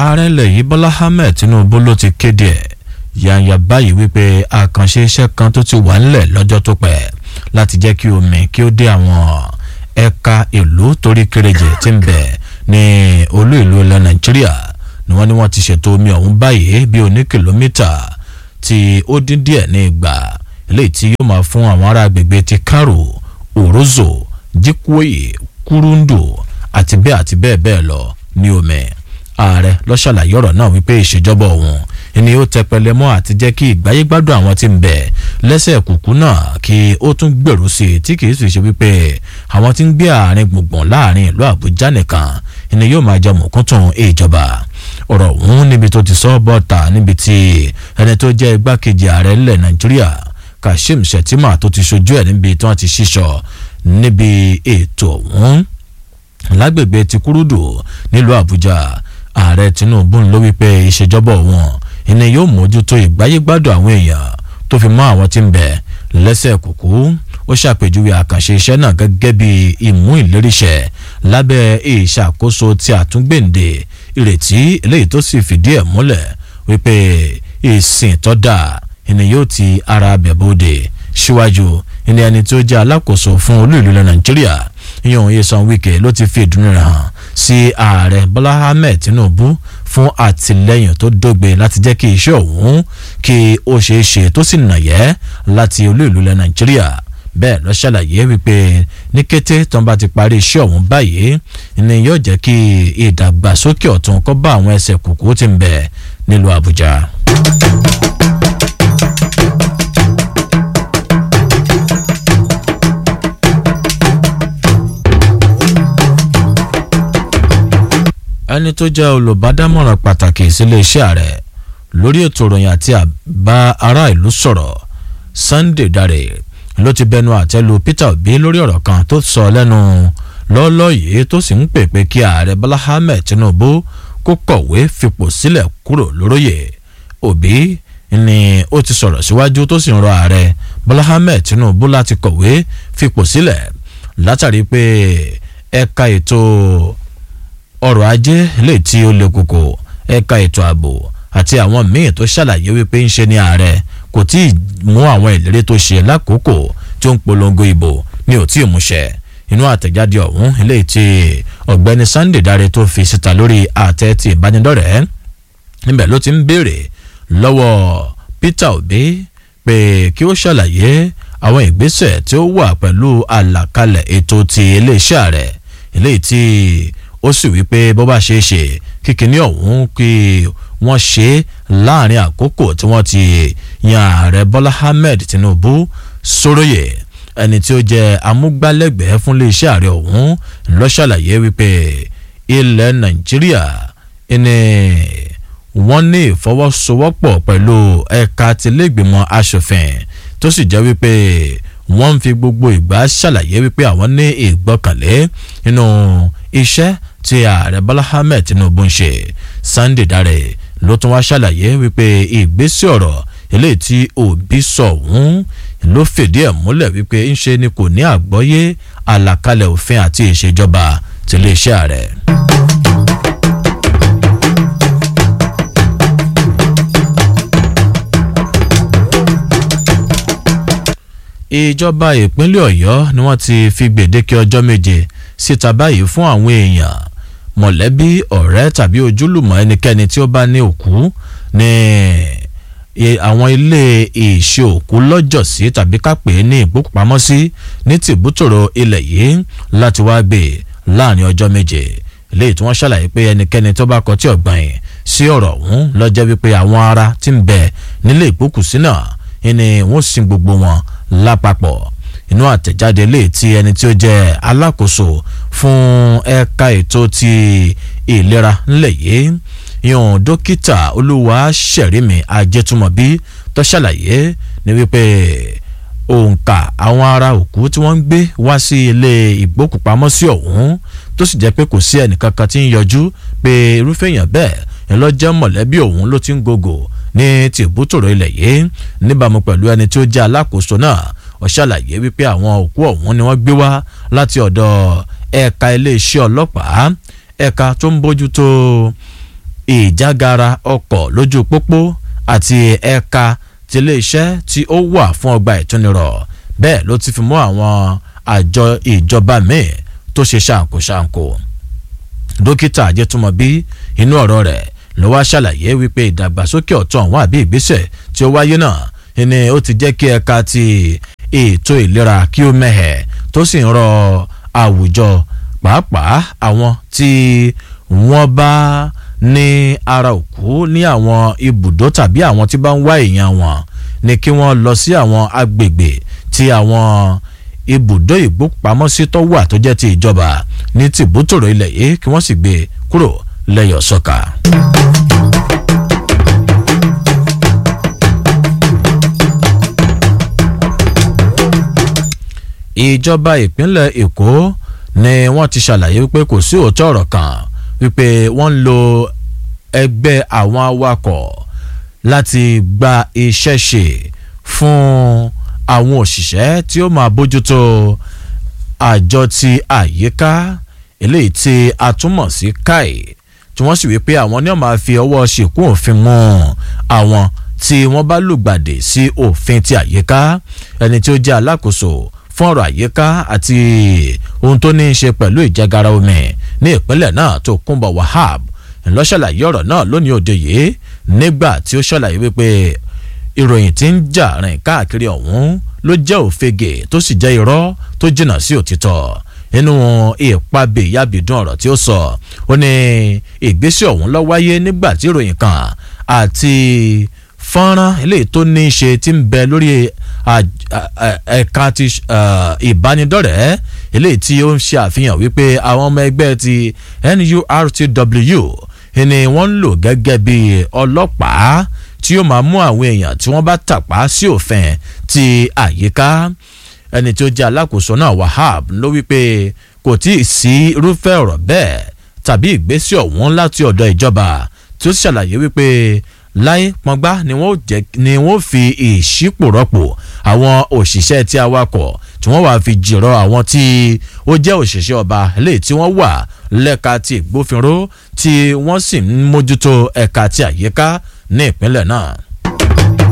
ààrẹ ilẹ̀ yìí bọ́lá ahmed tinubu ló ti kéde ẹ̀ yànyà báyìí wípé àkànṣe iṣẹ́ kan tó ti wà ńlẹ̀ lọ́jọ́ tó pẹ́ láti jẹ́ kí omi kí ó dé àwọn ẹ̀ka ìlú torí kéréje tí ń bẹ ní olú ìlú ilẹ̀ nàìjíríà ni wọ́n ní wọ́n ti ṣètò omi ọ̀hún báyìí bí oní kìlómítà tí ó dín díẹ̀ ní ìgbà eléyìí tí yóò máa fún àwọn ará agbègbè ti karo òrózò jíkúòyè kúrúndù àti bẹ́ẹ̀ àti bẹ́ẹ̀ bẹ́ẹ̀ lọ ní omi ààrẹ ló ṣàlàyé ọ̀rọ̀ náà wípé ìṣèjọba òun ni ó tẹpẹlẹ mọ́ àti jẹ́ kí ìgbáyégbádùn àwọn tí ń bẹ lẹ́sẹ̀ kùkú náà kí ó tún gbèrú sí i tí kìí sì ṣe wípé àwọn tí ń gbé àárín gbùngbùn láàrin ìlú àbújá nìkan ni yóò máa jẹ mọ̀kúntùn ìjọba ọ̀rọ̀ ọ̀hún níbi tó ti sọ bọ́ta níbi tí ẹni tó jẹ́ igbákejì ààrẹ ilẹ̀ nàìjíríà kashim shettima tó ti ṣojú ẹ̀ níbi tí wọ́n ti ṣíṣọ níbi ètò ọ̀hún lágbègbè ti kúrúdù nílùú àbújá ààrẹ tinubu ló wípé ìṣèjọba wọn ìní yóò mójútó ìgbáyégbádùn àwọn èèyàn tó fi mọ́ àwọn tí ń bẹ lẹ́sẹ̀ kúkú ó ṣàpèjúwe àkànṣe iṣẹ́ náà gẹ́gẹ́ bí ìmú ìléríṣẹ́ lábẹ́ ìṣàkóso tí àtúngbèǹde ìrètí eléyìí tó sì fìdí ẹ̀ múlẹ̀ wípé ìsìn tó dáa ìní yóò ti ara bẹ̀bọ̀dẹ̀ síwájú ìní ẹni tó jẹ́ alákòóso fún olú ìlú ilẹ̀ nàìjíríà ìyẹn òye san wíkẹ́ ló ti fi ìdùnnú rẹ̀ hàn sí ààrẹ bọ́lá ahmed tinubu fún àtìlẹyìn tó dógbe láti jẹ́ kí iṣẹ́ òun kí ó ṣeé ṣe tó sì nàyẹ́ láti olú ìlú ilẹ̀ nàìjíríà bẹ́ẹ̀ lọ ṣàlàyé wípé ní kété tó ń bá ti parí iṣẹ́ ọ̀hún báyìí ni yóò jẹ́ kí ìdàgbàsókè ọ̀tún kó bá àwọn ẹsẹ̀ kùkú tí ń bẹ nílùú àbújá. ẹni tó jẹ́ olùbádámọ̀ràn pàtàkì sílé iṣẹ́ rẹ̀ lórí ètò ìròyìn àti àbá ará ìlú sọ̀rọ̀ sunday dare ló ti bẹnu àtẹ́lu peter obi lórí ọ̀rọ̀ kan tó sọ lẹ́nu lọ́ọ́lọ́ yìí tó sì ń pè pé kí ààrẹ bọ́lá ahmed tinubu kó kọ̀wé fipò sílẹ̀ kúrò lóróyè obi ni ó ti sọ̀rọ̀ síwájú tó sì ń rọ ààrẹ bọ́lá ahmed tinubu láti kọ̀wé fipò sílẹ̀ látàrí pé ẹ̀ka ètò ọrọ̀ ajé lè tí ó le koko ẹ̀ka ètò ààbò àti àwọn míì tó ṣàlàyé wípé ń ṣe ní ààrẹ kò tí ì mú àwọn ìlérí tó ṣe lákòókò tí ó ń polongo ìbò ní ò tí ì múṣẹ inú àtẹ̀jáde ọ̀hún eléyìí tí ọ̀gbẹ́ni sunday dáre tó fi síta lórí àtẹ ti ìbánidọ́rẹ̀ẹ́ níbẹ̀ ló ti ń béèrè lọ́wọ́ peter obi pé kí ó ṣàlàyé àwọn ìgbésẹ̀ tí ó wà pẹ̀lú àlàkalẹ̀ ètò ti iléeṣẹ́ rẹ̀ eléyìí tí ó sì wí pé bó bá ṣe é ṣe kíkiní ọ̀hún kí wọ́n ṣe é láàrin àkókò tí wọ́n ti yan ààrẹ bọ́lá ahmed tinubu sóróyè ẹni tí ó jẹ́ amúgbálẹ́gbẹ̀ẹ́ fún iléeṣẹ́ ààrẹ ọ̀hún ló ṣàlàyé wípé ilẹ̀ nàìjíríà ni wọ́n ní ìfọwọ́sowọ́pọ̀ pẹ̀lú ẹ̀ka tìlẹ́gbìmọ̀ asòfin tó sì jẹ́ wípé wọ́n ń fi gbogbo ìgbà ṣàlàyé wípé àwọn ní ìgbọ́kànlé nínú iṣẹ́ tí ààrẹ bọ́lá ahmed tinubu ń ṣe sunday dare ló tún wá ṣàlàyé wípé ìgbésẹ̀ ọ̀rọ̀ eléyìí tí òbí sọ ọ̀hún ló fìdí ẹ̀ múlẹ̀ wípé ń ṣe ni kò ní àgbọ́yé àlàkalẹ̀ òfin àti ìṣèjọba tiléeṣẹ́ ààrẹ. ìjọba ìpínlẹ̀ ọ̀yọ́ ni wọ́n ti fi gbèdéke ọjọ́ méje síta báyìí fún àwọn èèyàn mọ̀lẹ́bí ọ̀rẹ́ tàbí ojúlùmọ̀ ẹnikẹ́ni tí ó bá ní òkú ní àwọn ilé ìṣe òkú lọ́jọ́sí tàbí kápẹ́ ní ìgbókùpamọ́sí ní tìbútòrò ilẹ̀ yìí láti wá gbé láàrin ọjọ́ méje léyìí tí wọ́n ṣàlàyé pé ẹnikẹ́ni tó bá kọtí ọ̀gbọ̀n yìí sí ọ̀rọ̀ ọ̀hún lọ́jọ́ wípé àwọn ará tí ń bẹ nílé ìgbókùsí náà ni wọ́n sin gbogbo wọn lápapọ̀ inú àtẹ̀jáde lè ti ẹni tí ó jẹ́ alákòóso fún ẹ̀ka ètò ti ìlera ńlẹ̀ yìí yan dókítà olúwa ṣẹ̀rími ajẹ́túmọ̀bí tó ṣàlàyé ní wípé òǹkà àwọn ará òkú tí wọ́n ń gbé wá sí ilé ìgbókùpamọ́sí ọ̀hún tó sì jẹ́ pé kò sí ẹnìkankan tí ń yọjú pé irúfẹ́ èèyàn bẹ́ẹ̀ ńlọ́jẹ́ mọ̀lẹ́bí òun ló ti ń gògò ní tìbútòrò ilẹ̀ yìí níbàámu pẹ̀lú ẹni tí ó jẹ́ alákòóso náà ó ṣàlàyé wípé àwọn òkú ọ̀hún ni wọ́n gbé wá láti ọ̀dọ̀ ẹ̀ka iléeṣẹ́ ọlọ́pàá ẹ̀ka tó ń bójútó ìjágara ọkọ̀ lójú pópó àti ẹ̀ka tiléeṣẹ́ tí ó wà fún ọgbà ìtúnirọ̀ bẹ́ẹ̀ ló ti fi mú àwọn àjọ ìjọba míì tó ṣe ṣàǹkóṣàǹkó dókítà ajẹtùmọ̀bí inú ọ̀rọ̀ rẹ̀ ló wá ṣàlàyé wípé ìdàgbàsókè ọ̀tún àwọn àbí ìgbésẹ̀ tí ó wáyé náà ni ó ti jẹ́ kí ẹ̀ka ti ètò ìlera kí ó mẹ́hẹ̀ tó sì ń rọ àwùjọ pàápàá àwọn tí wọ́n bá ní ara òkú ní àwọn ibùdó tàbí àwọn tí bá ń wá èèyàn wọn ni kí wọ́n lọ sí àwọn agbègbè tí àwọn ibùdó ìgbópamọ́sí tó wà tó jẹ́ ti ìjọba ní tìbútòrò ilẹ̀ yìí kí wọ́n sì gbé kúrò lẹ́yọ̀ sọ́ka. ìjọba ìpínlẹ̀ èkó ni wọ́n ti ṣàlàyé wípé kò sí òótọ́ ọ̀rọ̀ kan wípé wọ́n ń lo ẹgbẹ́ àwọn awakọ̀ láti gba iṣẹ́ ṣe fún àwọn òṣìṣẹ́ tí ó máa bójútó àjọ ti àyíká eléyìí tí a túmọ̀ sí káì tí wọ́n sì wí pé àwọn ní ó máa fi ọwọ́ ṣìkún òfin mú àwọn tí wọ́n bá lùgbàdì sí òfin ti àyíká ẹni tí ó jẹ́ alákòóso fún ọ̀rọ̀ àyíká àti ohun tó ní í ṣe pẹ̀lú ìjẹgara omi ní ìpínlẹ̀ náà tó kúnbọ̀ wahab ńlọ́ṣàlàyé ọ̀rọ̀ náà lónìí òde yìí nígbà tí ó ṣàlàyé wípé ìròyìn tí ń jà rìn káàkiri ọ̀hún ló jẹ́ òfegè tó sì jẹ́ irọ́ tó jìnnà sí òtítọ́ nínú ìpàbè yábìdún ọ̀rọ̀ tí ó sọ ó ní ìgbésẹ̀ ọ̀hún ló wáyé nígbà tí ìròyìn kan àti fọ́nrán eléyìí tó ní í ṣe ti ń bẹ lórí ẹ̀ka ti ìbánidọ́rẹ̀ẹ́ eléyìí tí ó ń ṣe àfihàn wípé àwọn ọmọ ẹgbẹ́ ti NURTW ni wọ́n ń lò gẹ́gẹ́ bí ọlọ́pàá tí yóò máa mú àwọn èèyàn tí wọ́n bá tàpá sí òfin ti àyíká ẹni tí ó jẹ́ alákòóso náà Wahab ló wípé kò tí ì sí irúfẹ́ ọ̀rọ̀ bẹ́ẹ̀ tàbí ìgbésẹ̀ ọ̀hún láti ọ̀dọ̀ ìjọba tí ó ṣàlàyé wípé láyé pọngbá ni wọ́n jẹ́ ni wọ́n fi ìṣípò rọ́pò àwọn òṣìṣẹ́ tí awakọ̀ tí wọ́n wàá fi jìrọ̀ àwọn tí ó jẹ́ òṣìṣẹ́ ọba eléyìí tí wọ́n wà lẹ́ka ti ìgbófinró tí wọ́n sì ń mójútó ẹ̀ka ti àyíká ní ìpínlẹ̀ náà.